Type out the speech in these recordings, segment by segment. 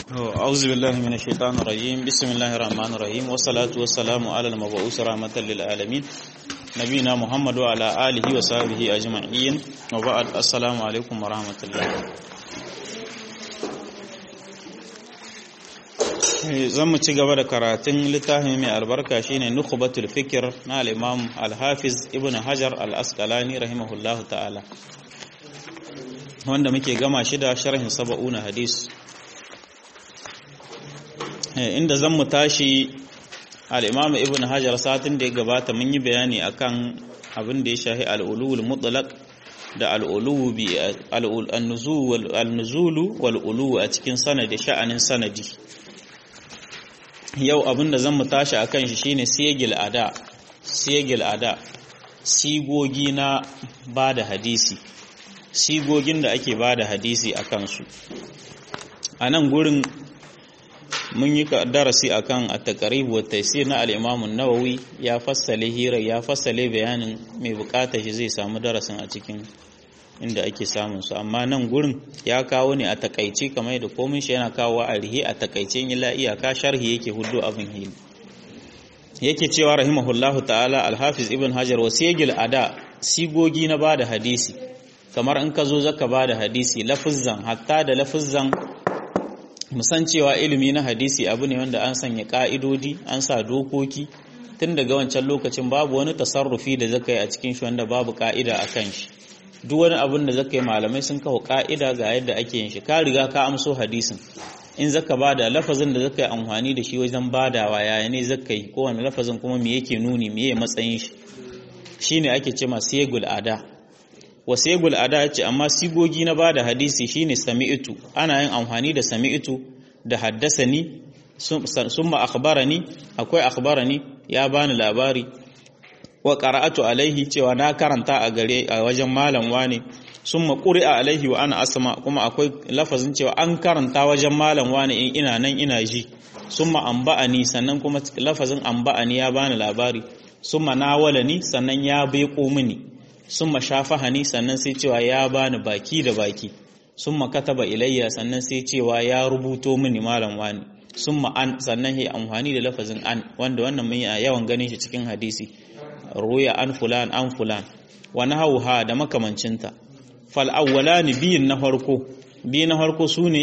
أعوذ بالله من الشيطان الرجيم بسم الله الرحمن الرحيم والصلاة والسلام على المبعوث رحمة للعالمين نبينا محمد وعلى آله وصحبه أجمعين وبعد السلام عليكم ورحمة الله zan mu ci gaba da karatun littafin mai albarka shine nukhbatul fikir na al-imam al-hafiz ibn hajar al-asqalani rahimahullahu ta'ala wanda muke gama shi da sharhin saba'una hadis inda zan mu tashi al-imam ibn hajar satin da ya gabata mun yi bayani akan abin da ya shahi al-ulul mutlaq da al-ulu bi al-nuzulu wal-ulu a cikin sanadi sha'anin sanadi yau abin da zan mu tashi a kan shi shine siyagil ada siyagil ada sigogi na ba da hadisi sigogin da ake ba da hadisi a kansu a nan gurin mun yi darasi a kan a taƙaribu wa taisir na al'imamun nawawi ya fassale hira ya fassale bayanin mai bukatar shi zai samu darasin a cikin inda ake samun su amma nan gurin ya kawo ne a takaice kamar da komin shi yana kawo a rihe a takaice ila iyaka sharhi yake hudu abin hili yake cewa rahimahullahu ta'ala alhafiz ibn hajar wasiyagil ada sigogi na bada hadisi kamar in ka zo zaka bada hadisi lafuzzan hatta da lafuzzan musan cewa ilimi na hadisi abu ne wanda an sanya ka'idodi an sa dokoki tun daga wancan lokacin babu wani tasarrufi da zaka yi a cikin shi wanda babu ka'ida a kan shi duk wani abin da zaka yi malamai sun kawo ka'ida ga yadda ake yin shi ka riga ka amso hadisin in zaka bada lafazin da zaka yi amfani da shi wajen badawa yaya ne zaka yi kowane lafazin kuma me yake nuni me matsayin shi shine ake ce ma segul ada wa segul ada ce amma sigogi na bada hadisi shine sami'tu ana yin amfani da sami'tu da haddasani summa akhbarani akwai akhbarani ya bani labari wa qara'atu alaihi cewa na karanta a gare a wajen malam wane summa quri'a alaihi wa ana asma kuma akwai lafazin cewa an karanta wajen malam wane in ina nan ina ji summa amba'ani sannan kuma lafazin amba'ani ya bani labari summa nawalani sannan ya beko mini summa shafahani sannan sai cewa ya bani baki da baki summa kataba ilayya sannan sai cewa ya rubuto mini malam wani summa an sannan ya amfani da lafazin an wanda wannan mun yi yawan ganin shi cikin hadisi ruya an fulan an fulan wa nahawha da makamancinta fal awwalani biyin na farko biyu na farko sune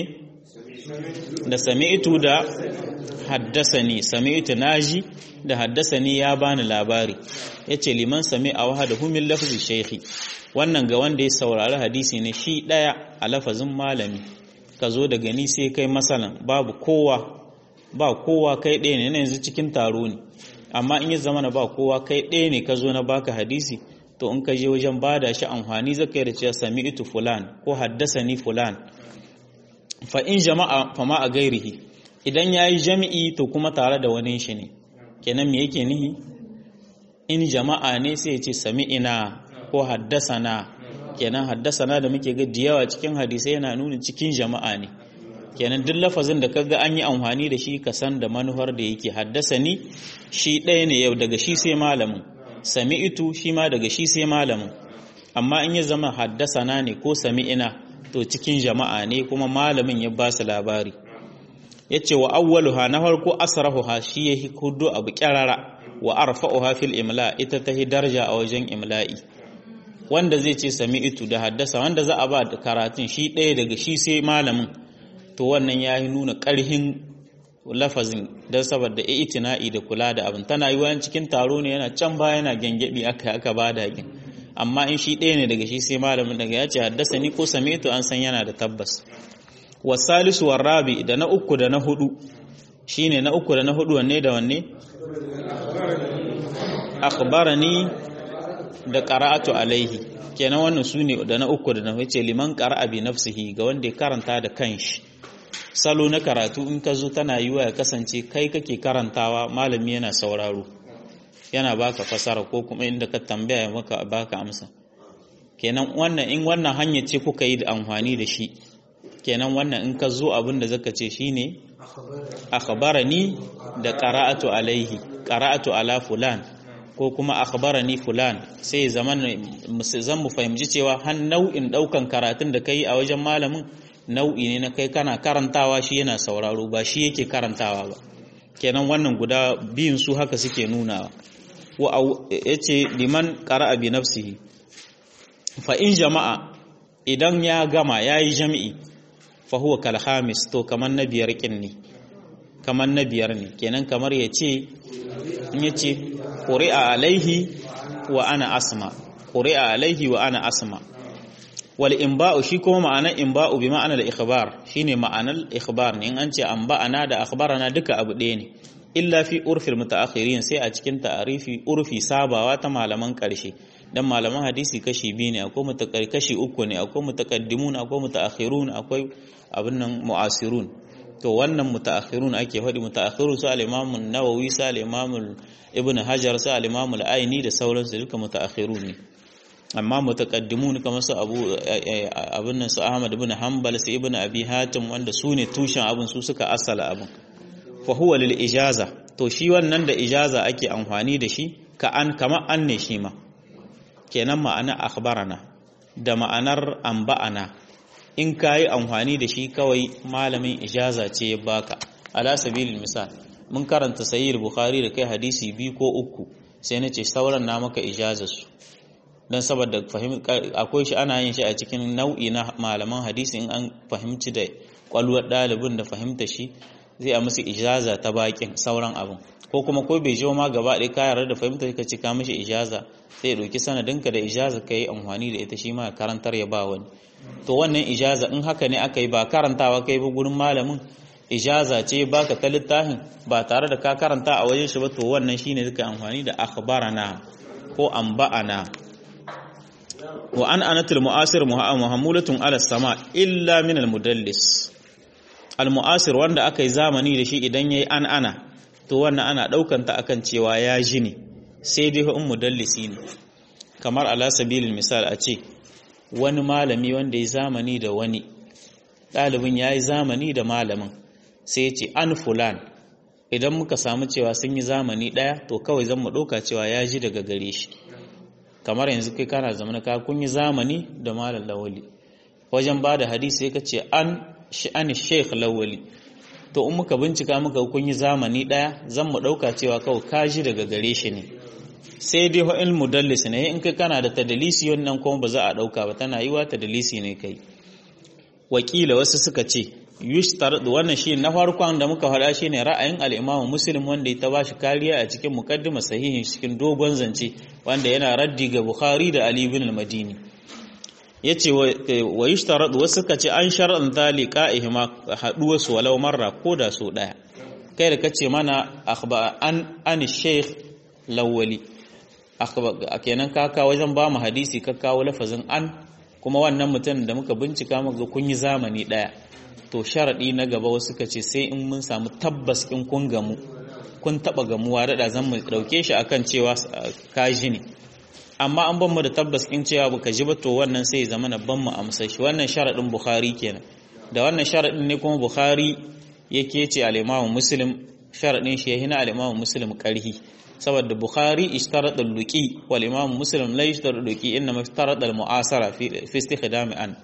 da sami'tu da haddasani sami'tu naji da haddasani ya bani labari yace liman sami'a wahdahu min lafzi shaykhi wannan ga wanda ya saurari hadisi ne shi daya a lafazin malami ka zo daga ni sai kai masalan babu kowa ba kowa kai ɗaya ne yanzu cikin taro ne amma in ya zama na ba kowa kai ɗaya ne ka zo na baka hadisi to in ka je wajen bada shi amfani zaka yi da cewa sami'tu fulan ko haddasani fulan fa in jama'a fa ma a gairihi idan yayi jami'i to kuma tare da wani shi ne kenan me yake nihi in jama'a ne sai ya ce sami'ina ko haddasana kenan haddasana da muke ga yawa cikin hadisai yana nuna cikin jama'a ne kenan duk lafazin da kaga an yi amfani da shi ka san da manuhar da yake haddasa ni shi ɗaya ne yau daga shi sai malamin sami'itu shi ma daga shi sai malamin amma in ya zama haddasa na ne ko sami'ina to cikin jama'a ne kuma malamin ya ba su labari ya ce wa awwaluha na farko asrahuha shi ya hudu abu kyarara wa arfa'uha fil imla ita ta darja a wajen imla'i wanda zai ce sami'itu da haddasa wanda za a ba da karatun shi ɗaya daga shi sai malamin to wannan ya yi nuna ƙarhin lafazin don saboda itina'i da kula da abin tana yi wani cikin taro ne yana can baya yana gyangyaɗi aka aka ba da hakin amma in shi ɗaya ne daga shi sai malamin daga ya ce haddasa ni ko same to an san yana da tabbas wasalisu rabi da na uku da na hudu shine na uku da na hudu wanne da wanne akhbarani da qara'atu alaihi kenan wannan sune da na uku da na huce liman qara'a bi nafsihi ga wanda ya karanta da kanshi salo na karatu in ka zo tana yiwa ya kasance kai kake karantawa malami yana sauraro yana baka fasara ko kuma inda ka tambaya ya maka baka amsa kenan wannan in wannan hanya ce kuka yi da amfani da shi kenan wannan in ka zo abin da zaka ce shine akhbarani da qara'atu alaihi qara'atu ala fulan ko kuma akhbarani fulan sai zaman zan mu fahimci cewa har nau'in daukan karatun da kai a wajen malamin nau'i ne na kai kana karantawa shi yana sauraro ba shi yake karantawa ba kenan wannan guda biyun su haka suke nunawa wa yace liman qara'a bi nafsihi fa in jama'a idan ya gama yayi jami'i fa huwa kal khamis to kaman na biyar kin ne kaman na biyar ne kenan kamar yace in yace quri'a alaihi wa ana asma quri'a alaihi wa ana asma wal inba'u shi kuma ma'anar inba'u bi ma'anar ikhbar shine ma'anar ikhbar ne in an ce anba'ana da akhbarana duka abu ɗaya ne illa fi urfil mutaakhirin sai a cikin ta'arifi urfi sabawa ta malaman karshe dan malaman hadisi kashi biyu ne akwai mutakar kashi uku ne akwai mutaqaddimun akwai mutaakhirun akwai abin nan mu'asirun to wannan mutaakhirun ake faɗi mutaakhirun su al-imam an-nawawi su al-imam ibn hajar su al-imam al-aini da sauransu duka mutaakhirun ne amma mutaqaddimun kamar su abu abin nan su ahmad ibn hanbal su ibn abi hatim wanda su ne tushen abin su suka asala abin fa huwa lil ijaza to shi wannan da ijaza ake amfani da shi ka an kama an ne shi ma kenan ma'ana akhbarana da ma'anar anba'ana in kayi amfani da shi kawai malamin ijaza ce ya baka ala sabilil misal mun karanta sahih bukhari da kai hadisi biyu ko uku sai nace sauran na maka ijazar su dan saboda akwai shi ana yin shi a cikin nau'i na malaman hadisi in an fahimci da kwalwar ɗalibin da fahimta shi zai a musu ijaza ta bakin sauran abin ko kuma ko bai jiwa ma gaba ɗaya kayar da fahimta ka cika mishi ijaza sai ya ɗauki sanadinka da ijaza ka yi amfani da ita shi ma karantar ya ba wani to wannan ijaza in haka ne aka yi ba karantawa kai ba gurin malamin ijaza ce baka ta littafin ba tare da ka karanta a wajen shi ba to wannan shine suka amfani da akhbarana ko anba'ana wa an anatul mu'asir muhammulatun ala sama illa min al mudallis al mu'asir wanda aka yi zamani da shi idan yayi an ana to wannan ana daukan ta akan cewa ya ji ne sai dai in mudallisi ne kamar ala sabilil misal a ce wani malami wanda ya zamani da wani ɗalibin ya yi zamani da malamin sai ce an fulan idan muka samu cewa sun yi zamani ɗaya to kawai zan mu ɗauka cewa ya ji daga gare shi kamar yanzu kai kana zamana ka kun yi zamani da malam lawali wajen ba da hadisi ka ce an an sheikh lawali to in muka bincika muka kun yi zamani ɗaya zan mu ɗauka cewa kawai ka ji daga gare shi ne sai dai wa'il mudallis ne in kai kana da tadalisi wannan kuma ba za a ɗauka ba tana yiwa tadalisi ne kai wakila wasu suka ce yushtarad wannan shi na farkon da muka faɗa shine ra'ayin al-Imam Muslim wanda ya bashi kariya a cikin muqaddima sahihin cikin dogon zance wanda yana raddi ga Bukhari da Ali ibn al-Madini yace wa yushtarad wasu suka ce an shar'an zalika haduwa su walau marra ko da so daya kai da kace mana akhba an an sheikh lawali akhba kenan ka ka wajen ba mu hadisi ka kawo lafazin an kuma wannan mutum da muka bincika muka kun yi zamani daya to sharaɗi na gaba wasu ka ce sai in mun samu tabbas in kun gamu kun taɓa gamuwa daɗa zan mu ɗauke shi akan cewa ka ji ne amma an ban mu da tabbas in cewa baka ji ba to wannan sai ya zama na ban mu amsa shi wannan sharaɗin bukhari kenan da wannan sharaɗin ne kuma bukhari yake ce al-imamu muslim sharaɗin shi ya hina al-imamu muslim ƙarhi saboda bukhari ishtarada luqi wal imamu muslim la ishtarada luqi inma ishtarada al-mu'asara fi istikhdam an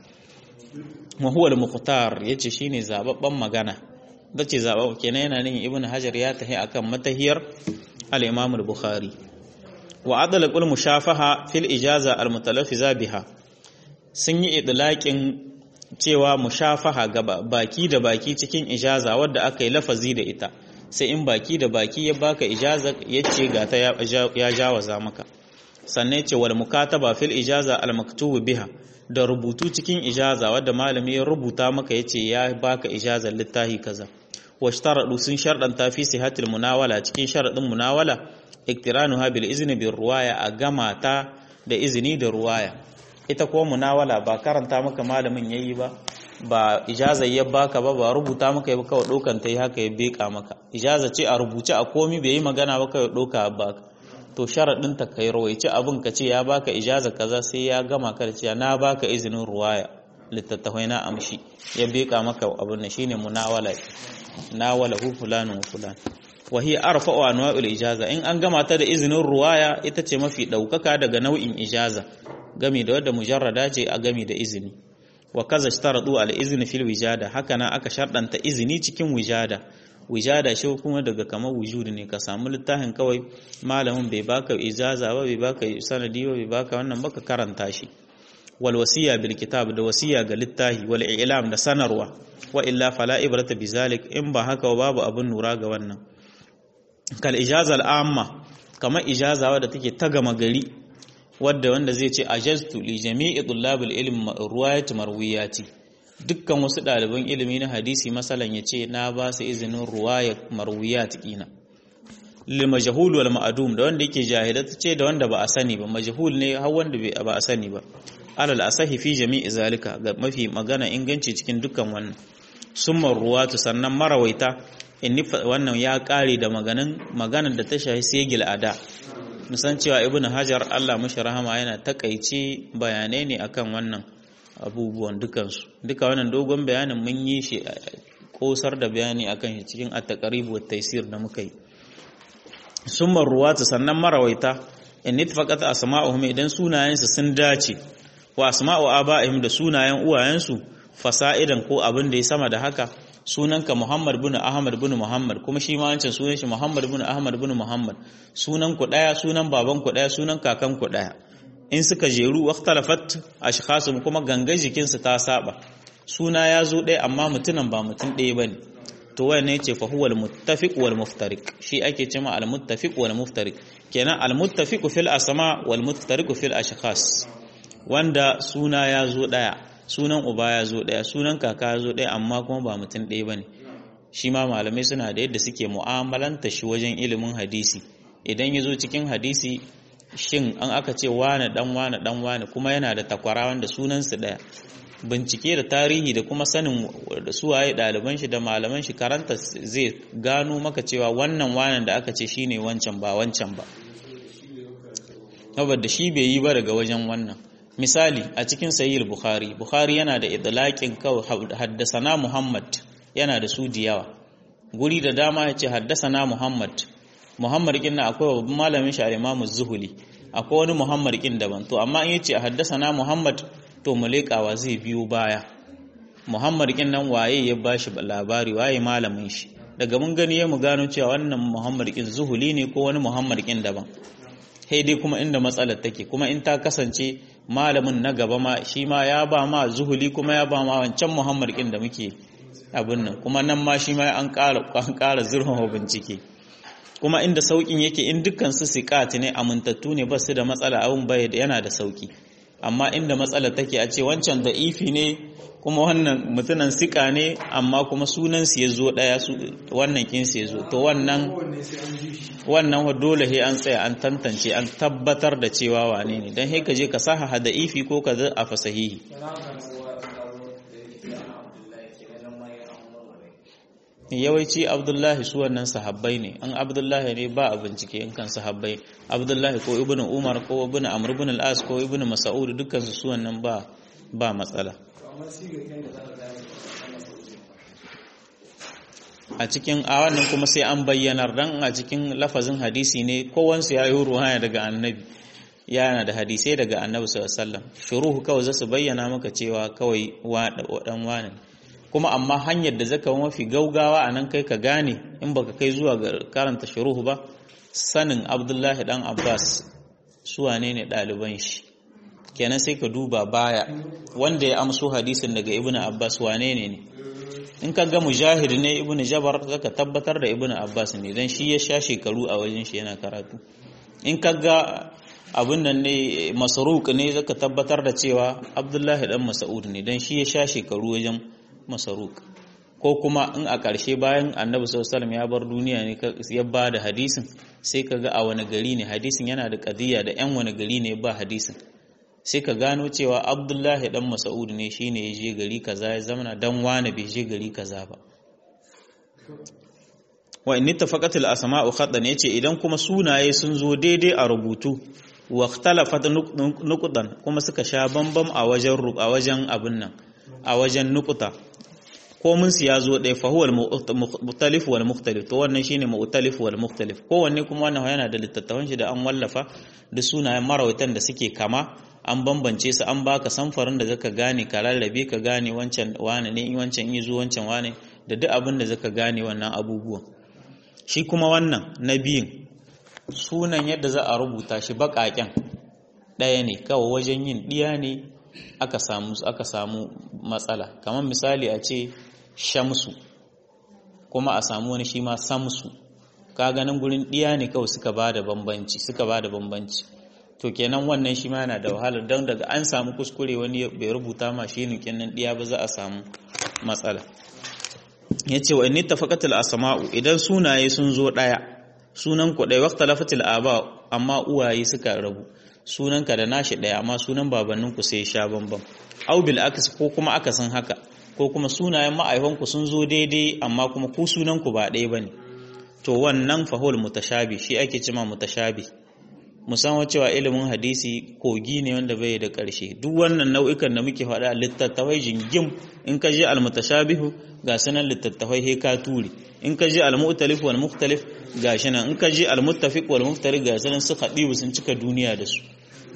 wa huwa al-muqtar yace shine zababban magana dace zababba kenan yana nufin ibnu hajar ya tahi akan matahiyar al-imam al-bukhari wa adala qul mushafaha fil ijaza al-mutalaffiza biha sun yi idlaqin cewa mushafaha gaba baki da baki cikin ijaza wadda aka yi lafazi da ita sai in baki da baki ya baka ijaza yace ga ta ya jawaza maka sannan yace wal mukataba fil ijaza al-maktubu biha da rubutu cikin ijaza wadda malami ya rubuta maka yace ya baka ijazar littafi kaza washtaradu sun shardanta fi sihatil munawala cikin sharadin munawala iktiranuha bil izni bir ruwaya a gama ta da izini da ruwaya ita ko munawala ba karanta maka malamin yayi ba ba ijaza ya baka ba ba rubuta maka ba kawai dokan ta yi haka ya beka maka ijaza ce a rubuce a komi bai yi magana ba kawai doka baka to sharaɗin ta kai rawaici abin ka ce ya baka ijaza kaza sai ya gama ka da cewa na baka izinin ruwaya littattafai na amshi ya beka maka abin nan shine munawala nawala hu fulanun wa fulan wa hiya arfa'u anwa'il ijaza in an gama ta da izinin ruwaya ita ce mafi daukaka daga nau'in ijaza gami da wadda mujarrada ce a gami da izini wa kaza ishtaratu al izni fil wijada haka nan aka shardanta izini cikin wijada wijada shi kuma daga kamar wujudi ne ka samu littafin kawai malamin bai baka ijaza ba bai baka sanadi ba bai baka wannan baka karanta shi wal wasiya bil kitab da wasiya ga littafi wal i'lam da sanarwa wa illa fala ibrata bizalik in ba haka babu abun nura ga wannan kal ijaza al amma kamar ijaza wadda take ta gama gari wadda wanda zai ce ajaztu li jami'i tullabil ilm ruwayat marwiyati dukkan wasu ɗaliban ilimi na hadisi masalan yace na ba su izinin ruwayat marwiyat kina lil majhul wal ma'dum da wanda yake jahilata ce da wanda ba a sani ba majhul ne har wanda ba a sani ba alal asahi fi jami'i zalika ga mafi magana inganci cikin dukkan wannan summa ruwatu sannan marawaita inni wannan ya kare da maganin maganar da ta shahi segil ada musan cewa ibnu hajar Allah mashi rahama yana takaice bayanai ne akan wannan abubuwan dukansu duka wannan dogon bayanin mun yi shi kosar da bayani akan shi cikin at-taqrib wa taysir da muka yi summa ruwatu sannan marawaita in itfaqat asma'uhum idan sunayensu sun dace wa asma'u aba'ihim da sunayen uwayensu fasa'idan ko abin da ya sama da haka sunanka Muhammad bin Ahmad bin Muhammad kuma shi ma wancan sunan shi Muhammad bin Ahmad bin Muhammad sunan ku daya sunan baban ku daya sunan kakan ku daya in suka jeru waqtalafat ashkhasum kuma gangan jikin su ta saba suna ya zo daya amma mutunan ba mutun daya bane to wannan yace fa huwal muttafiq wal muftariq shi ake cewa al muttafiq wal muftariq kenan al muttafiq fil asma wal muftariq fil ashkhas wanda suna ya zo daya sunan uba ya zo ɗaya sunan kaka ya zo ɗaya amma kuma ba mutum ɗaya ba ne shi ma malamai suna da yadda suke mu'amalanta shi wajen ilimin hadisi idan ya zo cikin hadisi shin an aka ce wane dan wane dan wane kuma yana da takwara wanda sunansu ɗaya bincike da tarihi da kuma sanin da suwaye ɗaliban shi da malaman shi karanta zai gano maka cewa wannan wanan da aka ce shine wancan ba wancan ba saboda shi bai yi ba daga wajen wannan misali a cikin sahih bukhari bukhari yana da idlaqin kawai haddasana muhammad yana da su da yawa guri da dama yace haddasana muhammad muhammad kin na akwai babban malamin shi al-imam zuhuli akwai wani muhammad kin daban to amma in yace haddasana muhammad to mulekawa zai biyo baya muhammad kin nan waye ya bashi labari waye malamin shi daga mun gani ya mu gano cewa wannan muhammad kin zuhuli ne ko wani muhammad kin daban sai dai kuma inda matsalar take kuma in ta kasance malamin na gaba ma shi ma ya ba ma zuhuli kuma ya ba ma wancan muhammad kin da muke abin nan kuma nan ma shi ma an ƙara an ƙara zurfafa bincike kuma inda saukin yake in dukkan su siqat ne amintattu ne ba su da matsala abin bai yana da sauki amma inda matsala take a ce wancan da ifi ne kuma wannan mutunan sika ne amma kuma sunan su yazo daya su wannan kin su yazo to wannan wannan dole he an tsaya an tantance an tabbatar da cewa wane ne dan he ka je ka saha da ifi ko ka a fasahihi yawanci abdullahi su wannan sahabbai ne an abdullahi ne ba a bincike in kan sahabbai abdullahi ko ibnu umar ko ibnu amr ibn al-as ko ibnu mas'ud dukkan su wannan ba ba matsala a cikin a wannan kuma sai an bayyanar dan a cikin lafazin hadisi ne kowansu ya yi ruwaya daga annabi yana da hadisai daga annabi sallallahu alaihi wasallam shuruhu kawai zasu bayyana maka cewa kawai dan wani kuma amma hanyar da zaka mafi gaugawa a nan kai ka gane in baka kai zuwa ga karanta shuruhu ba sanin abdullahi dan abbas su wane ne ɗaliban shi kenan sai ka duba baya wanda ya amso hadisin daga ibnu abbas wane ne ne in ka ga mujahid ne ibnu jabar zaka tabbatar da ibnu abbas ne dan shi ya sha shekaru a wajen shi yana karatu in ka ga abin nan ne masruq ne zaka tabbatar da cewa abdullahi dan mas'ud ne dan shi ya sha shekaru wajen masaruk ko kuma in a ƙarshe bayan annabi sallallahu ya bar duniya ne ya ba da hadisin sai ka ga a wani gari ne hadisin yana da ƙadiyya da 'yan wani gari ne ba hadisin sai ka gano cewa abdullahi dan mas'ud ne shine ya je gari kaza ya zamana dan wani bai je gari kaza ba wa in tafaqat al asma'u khaddan yace idan kuma sunaye sun zo daidai a rubutu wa ikhtalafat nuqdan kuma suka sha bambam a wajen a wajen abin nan a wajen nukuta ko mun su ya zo ɗaya fa huwa al-mukhtalif wal mukhtalif to wannan shine mu'talif wal mukhtalif kowanne kuma wannan yana da littattafan shi da an wallafa da sunayen marawaitan da suke kama an bambance su an baka samfarin da zaka gane ka rarrabe ka gane wancan wane ne wancan yi zo wancan wane da duk abin da zaka gane wannan abubuwan shi kuma wannan na biyun sunan yadda za a rubuta shi baƙaƙen ɗaya ne kawai wajen yin ɗiya ne aka samu aka samu matsala kamar misali a ce shamsu kuma a samu wani shi ma samsu ka ganin gurin ɗiya ne kawai suka ba da bambanci suka ba da bambanci to kenan wannan shi ma yana da wahala don daga an samu kuskure wani bai rubuta ma shi nukin nan ɗiya ba za a samu matsala ya ce wa inni tafaqatul asma'u idan sunaye sun zo ɗaya sunan ku ɗaya waqta lafatil aba amma uwaye suka rabu sunanka da nashi ɗaya amma sunan babanninku sai sha bambam au bil aks ko kuma akasin haka ko kuma sunayen ma'aikanku sun zo daidai amma kuma ku sunanku ba ɗaya bane to wannan fahul mutashabi shi ake cima mutashabi musamman cewa ilimin hadisi kogi ne wanda bai da ƙarshe duk wannan nau'ikan da muke faɗa littattafai jingim in ka je almutashabihu ga sanan littattafai he ka ture in ka je almu'talif wal mukhtalif ga shi nan in ka je almuttafiq wal muftariq ga sanan su khadibu sun cika duniya da su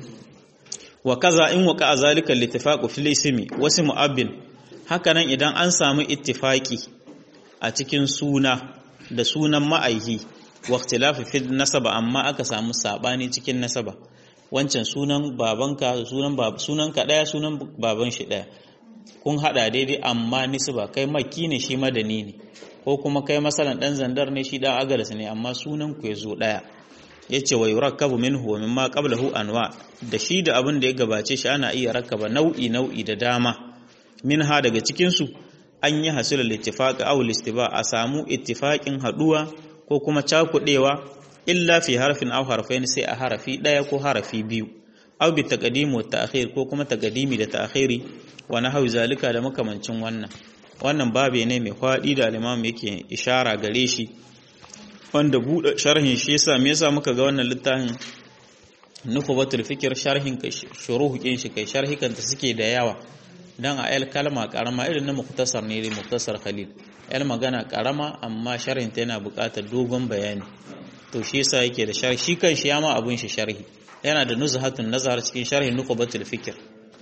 wa kaza in waqa zalika al-ittifaqu fil ismi wasu mu'abbin haka nan idan an samu ittifaki a cikin suna da sunan ma'aihi wa ikhtilafi fil nasaba amma aka samu sabani cikin nasaba wancan sunan babanka sunan bab sunan ka daya sunan baban shi daya kun hada daidai amma nisba kai makki ne shi madani ne ko kuma kai masalan dan zandar ne shi dan agaras ne amma sunan ku yazo daya yace wa yurakkabu minhu wa mimma qablahu anwa da shi da abin da ya gabace shi ana iya rakkaba nau'i nau'i da dama minha daga cikin su an yi hasilul ittifaq aw istiba a samu ittifaqin haduwa ko kuma cakudewa illa fi harfin aw harfain sai a harafi daya ko harafi biyu aw bi taqdim wa ta'khir ko kuma taqdimi da ta'khiri wa nahwi zalika da makamancin wannan wannan babe ne mai fadi da al-imam yake ishara gare shi wanda buɗe sharhin shi yasa me yasa muka ga wannan littafin nukubatul fikir sharhin kai shuruhu kin shi kai sharhikan ta suke da yawa dan a el kalma karama irin na muktasar ne da muktasar khalil el magana karama amma sharhin ta yana buƙatar dogon bayani to shi yasa yake da sharhi shi kan shi ma abun shi sharhi yana da nuzhatun nazar cikin sharhin nukubatul fikir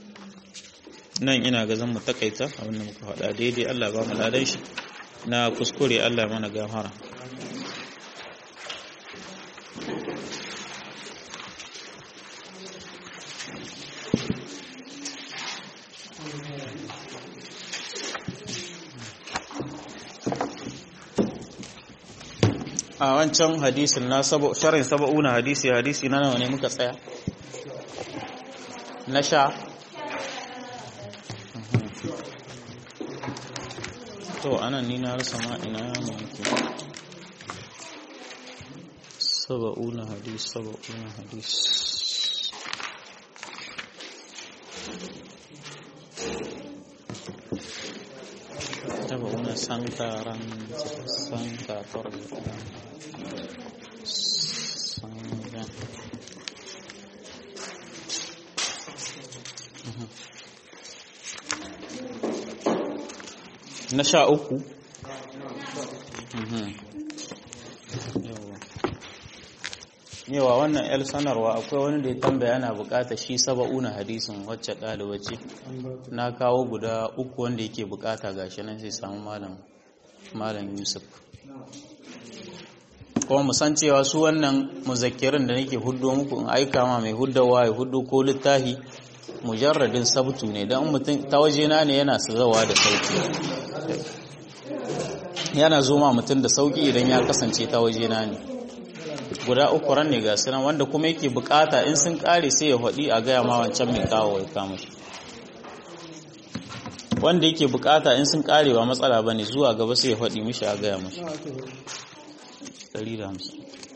nan ina ga zan mu takaita abin da muka faɗa daidai Allah ba mu ladan shi na kuskure Allah mana gafara a wancan hadisin na sharin saba'una hadisi hadisi na nawa ne muka tsaya na sha to anan ni na rasa ma ina ya muke saba'una hadis saba'una hadis saba'una sankaran sankatar sankaran na sha uku yawa wannan yar sanarwa akwai wani da ya tambaya yana bukata shi saba'una hadisin wacce ɗaliba ce na kawo guda uku wanda yake bukata gashi nan sai samu malam malam yusuf kuma musan cewa su wannan muzakkirin da nake huddo muku in aika ma mai huddawa ya huddo ko littafi mujarradin sabtu ne don mutum ta wajena ne yana zawa da sauki yana zo ma mutum da sauki idan ya kasance ta wajena ne guda uku ran ne ga sunan wanda kuma yake bukata in sun kare sai ya haɗi a gaya ma wancan mai kawo ya kama shi wanda yake bukata in sun kare ba matsala ba ne zuwa gaba sai ya haɗi mishi a gaya mashi 150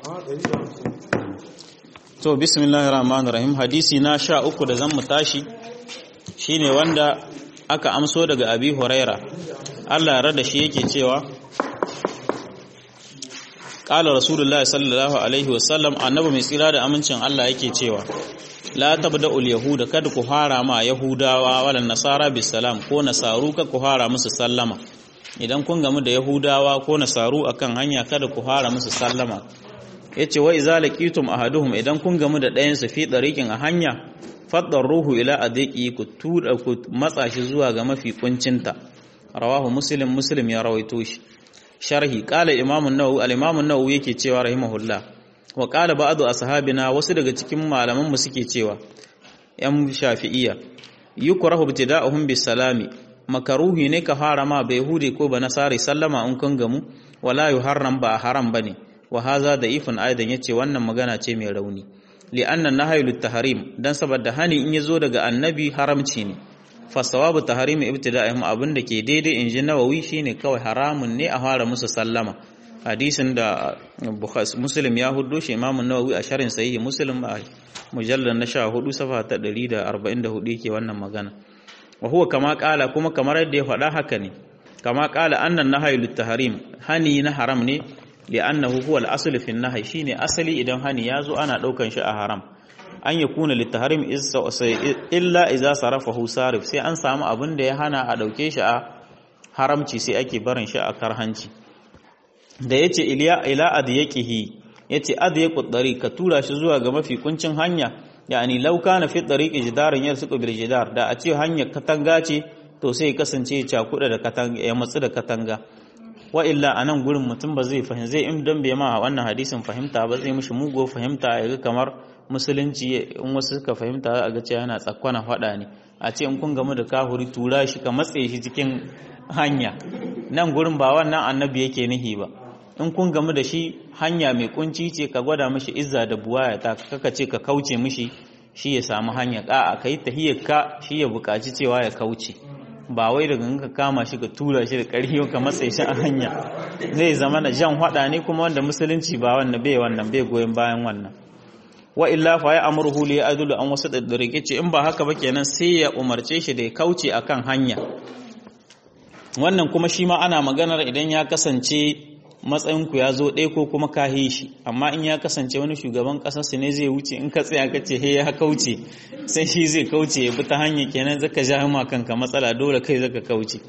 to bismillahir rahmanir rahim hadisi na sha uku da zan mu tashi shine wanda aka amso daga abi huraira Allah ya rada shi yake cewa qala rasulullahi sallallahu alaihi wasallam annabi mai tsira da amincin Allah yake cewa la tabda'ul yahuda kada ku fara ma yahudawa wala nasara bisalam ko nasaru ka ku fara musu sallama idan kun gamu da yahudawa ko nasaru akan hanya kada ku fara musu sallama yace wa iza laqitum ahaduhum idan kun gamu da ɗayan su fi dariqin a hanya faddar ruhu ila adiki ku tura ku matsa shi zuwa ga mafi kuncinta rawahu muslim muslim ya rawaito shi sharhi qala imam an-nawawi al-imam an-nawawi yake cewa rahimahullah wa qala ba'du ashabina wasu daga cikin malaman mu suke cewa yan shafi'iyya yukrahu ibtida'uhum bis-salami makaruhi ne ka harama bai yahudi ko ba nasari sallama in kun gamu wala yuharram ba haram bane wa haza da ifin aidan yace wannan magana ce mai rauni li'anna nahyu lit-tahrim dan saboda hani in yazo daga annabi haramci ne fa sawabu tahrim ibtida'ihim abinda ke daidai inji nawawi shine kawai haramun ne a fara musu sallama hadisin da muslim ya hudo shi imamu nawawi a sharin sahihi muslim a mujallal na 14 safa ta 144 yake wannan magana wa huwa kama kala kuma kamar yadda ya faɗa haka ne kama kala annan nahyu lit-tahrim hani na haram ne li'annahu huwa al-asl fi an-nahy shine asali idan hani yazo ana daukan shi a haram an yakuna lit-tahrim illa idza sarafahu sarif sai an samu abin da ya hana a dauke shi a haramci sai ake barin shi a karhanci da yace iliya ila adyaqihi yace adyaqu dari ka tura shi zuwa ga mafi kuncin hanya yani law kana fi tariqi jidaran yarsuqu bil jidar da a ce hanyar katanga ce to sai kasance ya cakuda da katanga ya matsu da katanga wa illa a nan gurin mutum ba zai fahimta zai in don bai ma wannan hadisin fahimta ba zai mishi mugo fahimta ya ga kamar musulunci in wasu suka fahimta a ga cewa yana tsakkwana faɗa ne a ce in kun gamu da kahuri tura shi ka matse shi cikin hanya nan gurin ba wannan annabi yake nihi ba in kun gamu da shi hanya mai kunci ce ka gwada mishi izza da buwaya ta kaka ce ka kauce mishi shi ya samu hanya a'a kai tahiyar ka shi ya buƙaci cewa ya kauce ba wai daga ka kama shi ka tura shi da ƙarfi ka matsa shi a hanya zai zama na jan hada ne kuma wanda musulunci ba wannan bai wannan bai goyon bayan wannan wa illa fa ya amruhu li adulu an wasu da ce in ba haka ba kenan sai ya umarce shi da ya kauce akan hanya wannan kuma shi ma ana maganar idan ya kasance matsayinku ya zo ɗaya ko kuma ka shi amma in ya kasance wani shugaban ƙasarsu ne zai wuce in ka tsaya ka ce he ya kauce sai shi zai kauce ya bi ta hanya kenan zaka ja ma kanka matsala dole kai zaka kauce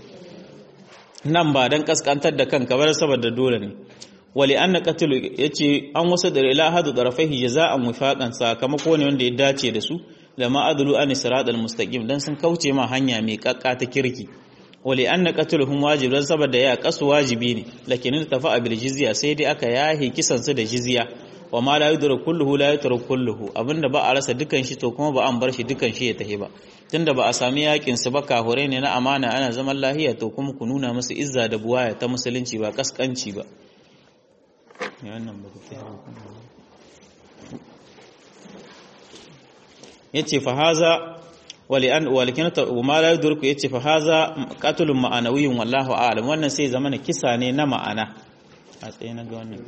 nan ba dan kaskantar da kanka ba saboda dole ne wali anna qatlu yace an wasa da ila hadu darafaihi jaza'an wifaqan sakamako ne wanda ya dace da su lama adlu an siratal mustaqim dan sun kauce ma hanya mai kakka ta kirki wali anna qatluhum wajib dan saboda ya kasu wajibi ne lakin tafa bil jizya sai dai aka yahi kisan su da jizya wa ma la yudra kulluhu la yutrak kulluhu abinda ba a rasa dukan shi to kuma ba an bar shi dukan shi ya tahi ba tunda ba a sami yakin su ba kahure ne na amana ana zaman lahiya to kuma ku nuna musu izza da buwaya ta musulunci ba kaskanci ba yace fa haza wali an walikin ma la yudriku yace fa haza qatlun ma'anawiyyun wallahu a'lam wannan sai zamana kisa ne na ma'ana a tsaye na ga wannan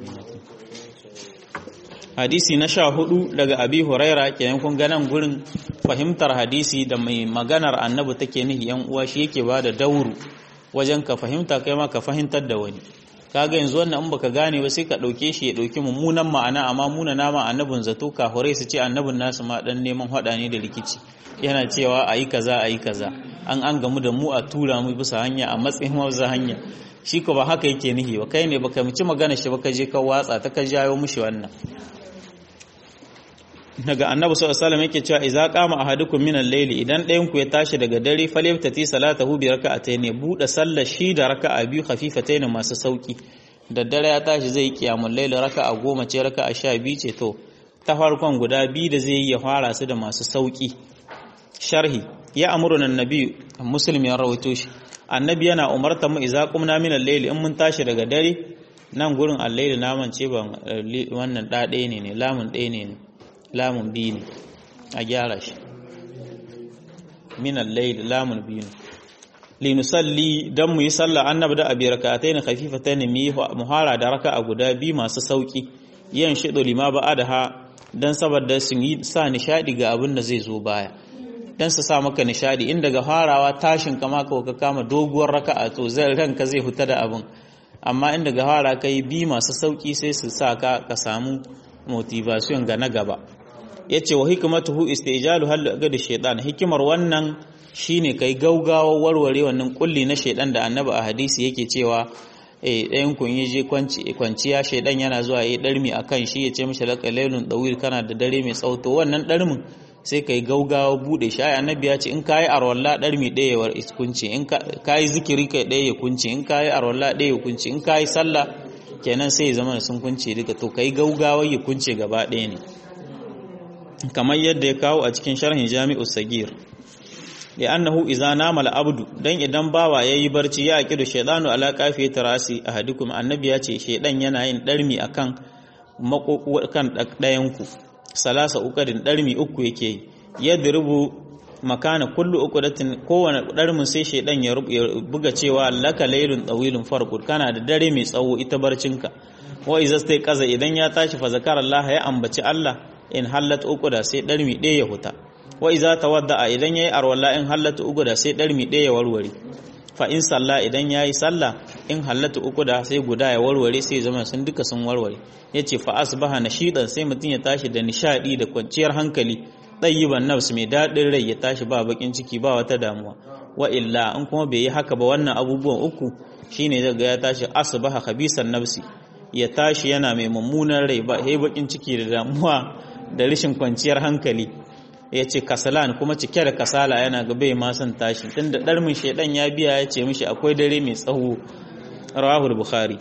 hadisi na sha hudu daga abi huraira kenan kun ganan gurin fahimtar hadisi da mai maganar annabi take nihi yan uwa shi yake ba da dauru wajen ka fahimta kai ma ka fahimtar da wani kaga yanzu wannan in baka gane ba sai ka dauke shi ya dauki mummunan ma'ana amma muna nama annabin zato kafurai su ce annabin nasu ma dan neman hada ne da rikici yana cewa ayi kaza ayi kaza an an gamu da mu a tura mu bisa hanya a matsayin wazza hanya shi ko ba haka yake nihi ba kai ne baka mici magana shi baka je ka watsa ta ka jayo mushi wannan daga annabi sallallahu alaihi wasallam yake cewa idza qama ahadukum min al-layli idan ɗayan ku ya tashi daga dare falyabtati salatahu bi raka'atayn buɗe sallar shi da raka'a biyu khafifatayn masu sauki da dare ya tashi zai kiyamul layli raka'a goma ce raka'a sha biyu ce to ta farkon guda biyu da zai yi ya fara su da masu sauki sharhi ya amuruna annabi muslim ya rawaito shi annabi yana umarta mu idza qumna min al-layli in mun tashi daga dare nan gurin al-layli naman ce ban wannan da ɗaya ne ne lamun ɗaya ne ne lamun biyu ne a gyara shi minan laili lamun biyu ne linusalli don mu yi sallah annabi da abi rakatai na khafifata ne mu hara da raka a guda biyu masu sauki yin shido lima ba a da ha don saboda sun yi sa nishadi ga abin da zai zo baya don su sa maka nishadi in daga farawa tashin kama ka ka kama doguwar raka a to zai ranka zai huta da abin amma in daga fara kai bi masu sauki sai su sa ka ka samu motivation ga na gaba yace wa hikmatuhu istijalu hal ga da shaytan hikimar wannan shine kai gaugawa warware wannan kulli na shaydan da annabi a hadisi yake cewa eh ɗayan kun yi je kwanciya shaydan yana zuwa yi darmi akan shi yace mishi laka lailun dawil kana da dare mai tsauto wannan darmin sai kai gaugawa bude shi ai annabi ya ce in kai arwalla darmi ɗaya war iskunci in kai zikiri kai ɗaya ya kunci in kai arwalla ɗaya ya kunci in kai sallah kenan sai ya zama sun kunce duka to kai gaugawa ya kunce gaba ɗaya ne kamar yadda ya kawo a cikin sharhin jami'u sagir da annahu iza nama abdu dan idan bawa yayi barci ya aqidu shaytanu ala qafiyati rasi ahadikum annabi ya ce shaydan yana yin darmi akan makokukan ɗayan ku salasa ukadin darmi uku yake yi yadrubu makana kullu uqdatin kowane darmin sai shaydan ya buga cewa laka laylun tawilun farqud kana da dare mai tsawo ita barcinka wa iza stai kaza idan ya tashi fa zakara Allah ya ambaci Allah in hallat uquda sai darmi ɗaya ya huta wa iza tawadda idan yayi arwalla in hallat uquda sai darmi ɗaya ya warware fa in salla idan yayi salla in hallatu uquda sai guda ya warware sai zama sun duka sun warware yace fa asbaha nashidan sai mutun ya tashi da nishadi da kwanciyar hankali ɗayyiban nafs mai daɗin rai ya tashi ba bakin ciki ba wata damuwa wa illa in kuma bai yi haka ba wannan abubuwan uku shine daga ya tashi asbaha khabisan nafsi ya tashi yana mai mummunan rai ba sai bakin ciki da damuwa da rashin kwanciyar hankali ya ce kasalan kuma cike da kasala yana ga bai ma son tashi tunda ɗarmin shaidan ya biya ya ce mishi akwai dare mai tsawo rawahul bukhari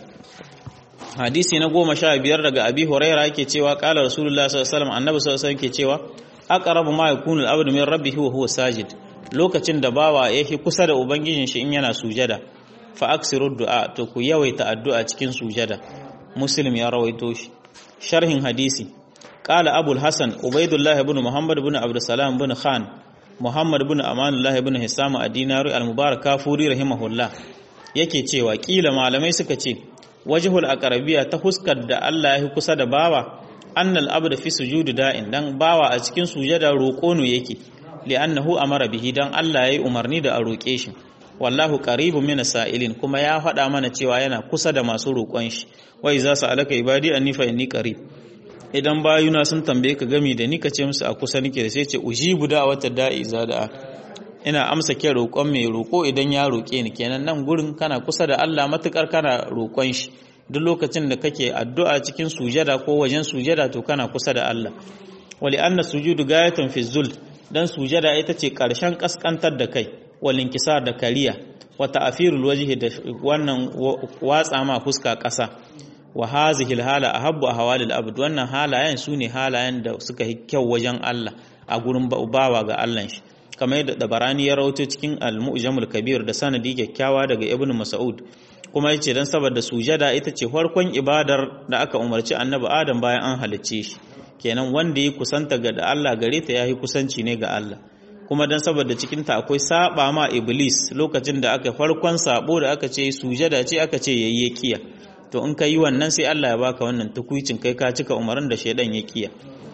hadisi na goma sha biyar daga abi huraira yake cewa kala rasulullah sallallahu alaihi wasallam annabi sallallahu alaihi wasallam ke cewa aqrabu ma yakunu al-abdu min rabbih wa huwa sajid lokacin da bawa yake kusa da ubangijin shi in yana sujada fa aksiru du'a to ku yawaita addu'a cikin sujada muslim ya rawaito shi sharhin hadisi qala abul hasan ubaidullah ibn muhammad ibn abd salam ibn khan muhammad ibn amanullah ibn hisam ad-dinari al-mubarak kafuri rahimahullah yake cewa kila malamai suka ce wajhul aqrabiya ta huskar da Allah ya kusa da bawa annal abda fi sujudi da'in dan bawa a cikin sujada roƙo ne yake li'annahu amara bihi dan Allah yayi umarni da a roƙe shi wallahu qaribun min sa'ilin kuma ya faɗa mana cewa yana kusa da masu roƙon shi wai za su alaka ibadi anni fa inni qarib idan bayuna sun tambaye ka gami da ni ka ce musu a kusa nake da sai ce ujibu da wata da'i za da ina amsa ke roƙon mai roƙo idan ya roƙe ni kenan nan gurin kana kusa da Allah matukar kana roƙon shi duk lokacin da kake addu'a cikin sujada ko wajen sujada to kana kusa da Allah wali anna sujudu gayatun fi zul dan sujada ita ce karshen kaskantar da kai wal inkisar da kariya wa ta'firul wajhi da wannan watsa ma fuska ƙasa wa hazihi alhala ahabbu ahwalil abd wannan halayen sune halayen da suka yi kyau wajen Allah a gurin bawa ga Allah shi kamar yadda dabarani ya rawaito cikin al-mu'jamul kabir da sanadi kyakkyawa daga ibnu mas'ud kuma yace dan saboda sujada ita ce farkon ibadar da aka umarci annabi adam bayan an halicce shi kenan wanda ya kusanta ga da Allah gare ta yayi kusanci ne ga Allah kuma dan saboda cikin ta akwai saba ma iblis lokacin da aka farkon sabo da aka ce sujada ce aka ce yayi kiya to in ka yi wannan sai Allah ya baka wannan tukuicin kai ka cika umarin da shaidan ya kiya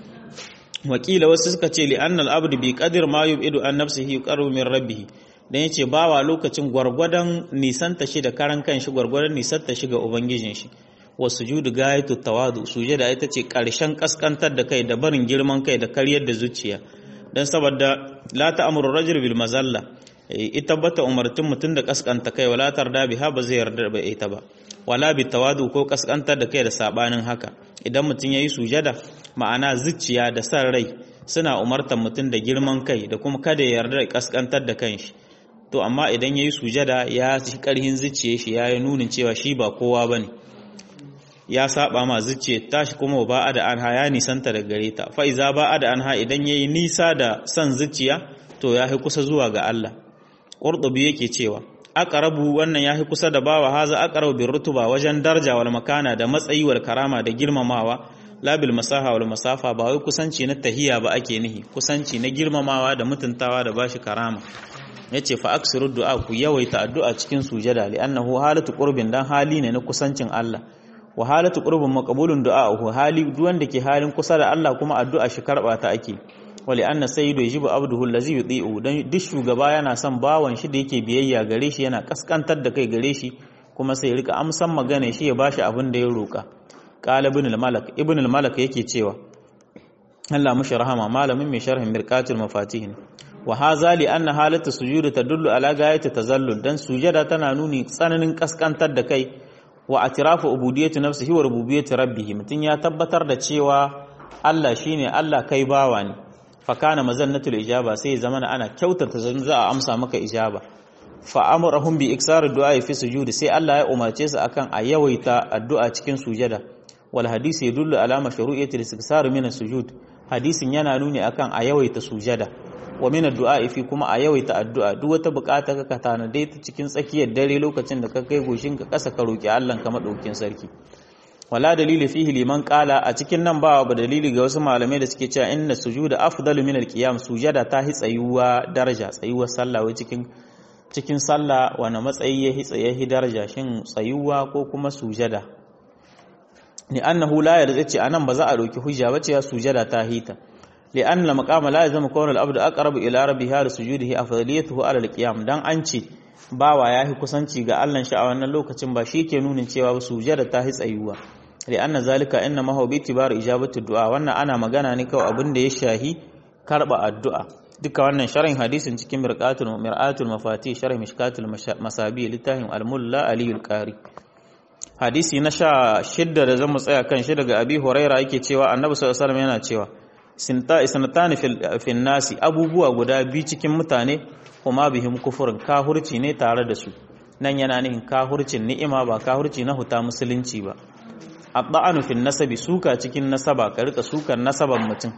wakila wasu suka ce li annal abdu bi qadir ma yubidu an nafsihi qaru min rabbih dan yace bawa lokacin gwargwadon nisanta shi da karan kanshi gwargwadon nisanta shi ga ubangijin shi wa sujudu gayatu tawadu sujada ita ce karshen kaskantar da kai da barin girman kai da karyar da zuciya dan saboda la ta'muru rajul bil mazalla ita bata umartin mutum da kaskanta kai wala tarda biha ba zai yarda ba ita ba wala bi tawadu ko kaskantar da kai da sabanin haka idan mutum yayi sujada ma'ana zuciya da san rai suna umartar mutum da girman kai da kuma kada ya yarda da kaskantar da kanshi to amma idan yayi sujada ya shi karhin zuciye shi ya yi nunin cewa shi ba kowa bane ya saba ma zuciya tashi kuma ba da anha ya nisanta da gare ta fa iza ba da anha idan yayi nisa da san zuciya to ya yi kusa zuwa ga Allah Qurtubi yake cewa aqrabu wannan yahi kusa da bawa haza aqrabu bir rutuba wajen darja wal makana da matsayi wal karama da girmamawa la bil masaha wal masafa ba wai kusanci na tahiya ba ake nihi kusanci na girmamawa da mutuntawa da bashi karama yace fa aksiru du'a ku yawaita addu'a cikin sujada li annahu halatu qurbin dan hali ne na kusancin Allah wa halatu qurbin maqbulun du'a hali duk wanda ke halin kusa da Allah kuma addu'a shi karba ta ake wali anna sayyidu yajibu abduhu allazi yuti'u dan duk shugaba yana son bawan shi da yake biyayya gare shi yana kaskantar da kai gare shi kuma sai rika amsan magana shi ya bashi abin da ya roka qala ibn al-malak ibn al-malak yake cewa Allah mushi rahama malamin mai sharhin mirqatul mafatih wa haza li anna halatu sujudi tadullu ala gayati tazallul dan sujada tana nuni tsananin kaskantar da kai wa atirafu ubudiyyati nafsihi wa rububiyyati rabbih mutun ya tabbatar da cewa Allah shine Allah kai bawa ne fa kana mazannatul ijaba sai zamana ana kyautata zan za a amsa maka ijaba fa amrahum bi iksar du'a fi sujudi sai Allah ya umarce su akan a yawaita addu'a cikin sujada wal hadisi yadullu ala mashru'iyyati al-istiksar min as-sujud hadisin yana nuni akan a yawaita sujada wa min addu'a fi kuma a yawaita addu'a duk wata bukata ka ka tanade ta cikin tsakiyar dare lokacin da ka kai goshin ka kasa ka roki Allah ka madaukin sarki wala dalili fihi liman qala a cikin nan ba ba dalili ga wasu malamai da suke cewa inna sujuda afdalu min alqiyam sujada ta hi tsayuwa daraja tsayuwar sallah wai cikin cikin sallah wani matsayi ya hi tsaye daraja shin tsayuwa ko kuma sujada ni annahu la yarda ce anan ba za a roki hujja ba ce ya sujada ta hita li anna maqama la yazmu kawna al-abdu aqrabu ila rabbihi da sujudihi afdaliyatuhu ala al-qiyam dan an ce bawa yahi kusanci ga Allah shi a wannan lokacin ba shi ke nunin cewa sujada ta hi tsayuwa li anna zalika inna ma huwa bi tibar ijabatu du'a wannan ana magana ne kawai abin da ya shahi karba addu'a duka wannan sharhin hadisin cikin mirqatul mir'atul mafati sharh mishkatul masabi littafin al-mulla aliyul qari hadisi na sha shidda da zamu tsaya kan shi daga abi huraira yake cewa annabi sallallahu alaihi wasallam yana cewa sinta isnatani fil nasi abubuwa guda biyu cikin mutane kuma bihim kufurin kahurci ne tare da su nan yana nihin kahurcin ni'ima ba kahurci na huta musulunci ba adda'anu fil nasabi suka cikin nasaba ka rika sukan nasaban mutum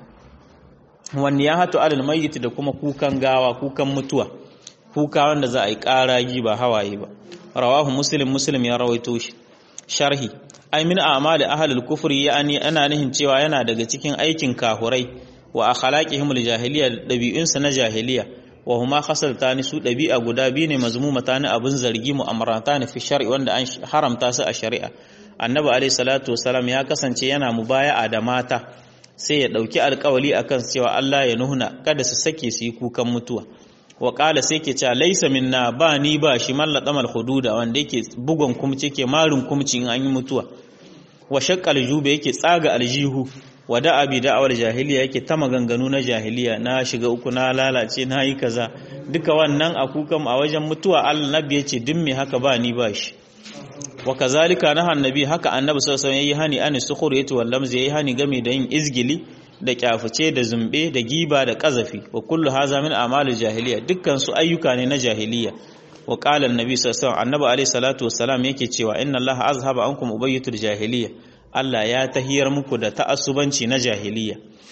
wani ya hatu alal mayyit da kuma kukan gawa kukan mutuwa kuka wanda za a yi ƙaragi ba hawaye ba rawahu muslim muslim ya rawaito shi sharhi ai min a'mali ahlul kufri yani ana nihin cewa yana daga cikin aikin kahurai wa akhlaqihim aljahiliya dabi'unsa na jahiliya wa huma khasaltani su dabi'a guda biyu ne mazmumata ne abun zargi mu'amaratani fi shar'i wanda an haramta su a shari'a annabi alayhi salatu wasalam ya kasance yana mubaya'a da mata sai ya dauki alkawali akan cewa Allah ya nuhuna kada su sake su yi kukan mutuwa wa ƙala sai ke cewa laisa minna ba ni ba shi mallaka mal hududa wanda yake bugon kumci ke marin kumci in an yi mutuwa wa shaqqal jube yake tsaga aljihu wa da abi da'awar jahiliya yake ta maganganu na jahiliya na shiga uku na lalace na yi kaza duka wannan a kukan a wajen mutuwa Allah nabi yace duk me haka ba ni ba shi wa kazalika naha annabi haka annabi sallallahu alaihi wasallam yayi hani an sukhuriyatu wal lamz yayi hani game da yin izgili da kyafuce da zumbe da giba da kazafi wa kullu haza min a'malil jahiliya dukkan su ayyuka ne na jahiliya wa qala annabi sallallahu alaihi wasallam annabi alaihi salatu wassalam yake cewa inna allaha azhaba ankum ubayyatul jahiliya Allah ya tahiyar muku da ta'assubanci na jahiliya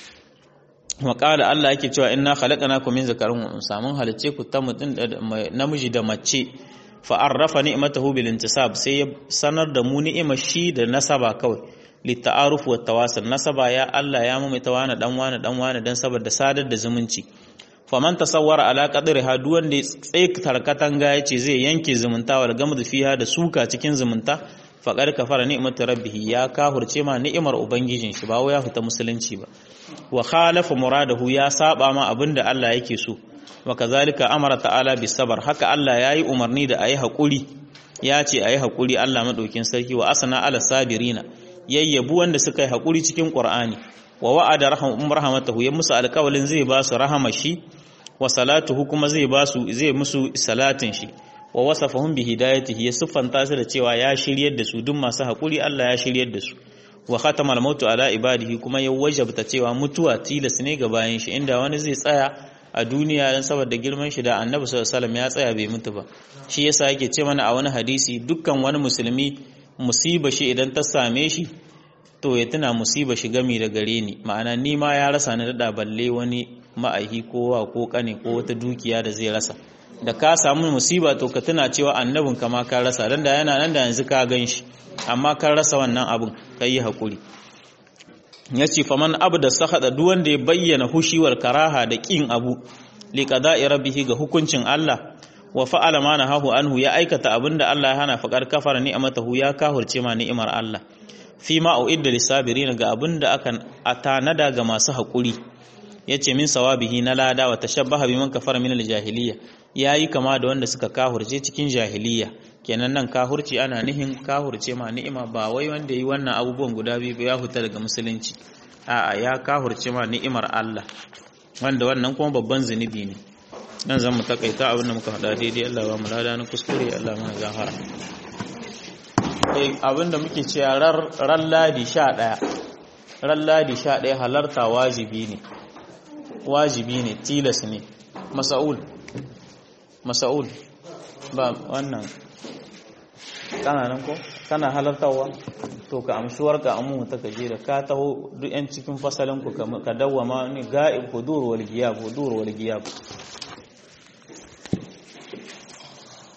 wa qala Allah yake cewa inna khalaqnakum min zakarin wa unsa mun halice ku ta mutun namiji da mace fa arrafa ni'matahu bil intisab sai ya sanar da mu ni'imar shi da nasaba kawai litta'aruf wa tawasul nasaba ya Allah ya mu ta wani dan wani dan wani dan saboda sadar da zumunci faman tasawwara ala qadri ha duk wanda tsaye tarkatan ga yace zai yanke zumunta wal gamdu fiha da suka cikin zumunta faqad kafara ni'matu rabbih ya kahurce ma ni'imar ubangijin shi ba ya fita musulunci ba wa khalafa muradahu ya saba ma abinda Allah yake so wa kazalika amara ta'ala bis sabr haka Allah yayi umarni da ayi hakuri ya ce ayi hakuri Allah madaukin sarki wa asana ala sabirina yayyabu wanda suka yi haƙuri cikin ƙur'ani wa wa'ada rahmatahu ya musu alƙawalin zai ba su rahama shi wa salatuhu kuma zai ba su zai musu salatin shi wa wasafahum bi hidayatihi ya siffanta su da cewa ya shiryar da su duk masu haƙuri Allah ya shiryar da su wa khatama al-mautu ala ibadihi kuma ya wajabta cewa mutuwa tilas ne ga bayan shi inda wani zai tsaya a duniya dan saboda girman shi da Annabi sallallahu alaihi wasallam ya tsaya bai mutu ba shi yasa yake ce mana a wani hadisi dukkan wani musulmi musiba shi idan ta same shi to ya tuna musiba shi gami da gare ni ma'ana ni ma ya rasa ni da balle wani ma'aihi ko wa ko kane ko wata dukiya da zai rasa da ka samu musiba to ka tuna cewa annabin ka ma ka rasa dan da yana nan da yanzu ka gan shi amma ka rasa wannan abin kai yi hakuri yace faman abda sahada duk wanda ya bayyana hushiwar karaha da kin abu liqada'i rabbihi ga hukuncin Allah wa fa'ala ma nahahu anhu ya aikata abinda Allah ya hana faqar kafara ni'amatahu ya kahurce ma ni'imar Allah fi ma uidda lisabirin ga abinda aka atanada ga masu hakuri yace min sawabihi na lada wa tashabbaha biman kafara min aljahiliya yayi kama da wanda suka kahurce cikin jahiliya kenan nan kahurci ana nihin kahurce ma ni'ima ba wai wanda yi wannan abubuwan guda biyu ya huta daga musulunci a'a ya kahurce ma ni'imar Allah wanda wannan kuma babban zunubi ne nan zan mu takaita abin da muka faɗa daidai Allah ba mu lada na kuskure Allah mana gafara eh abin da muke cewa ran ladi 11 ran ladi 11 halarta wajibi ne wajibi ne tilas ne mas'ul mas'ul ba wannan kana nan ko kana halartawa to ka amshuwar ka amu ta kaje da ka taho duk yan cikin fasalin ku ka dawwama ni ga'ib hudur wal giyab hudur wal giyab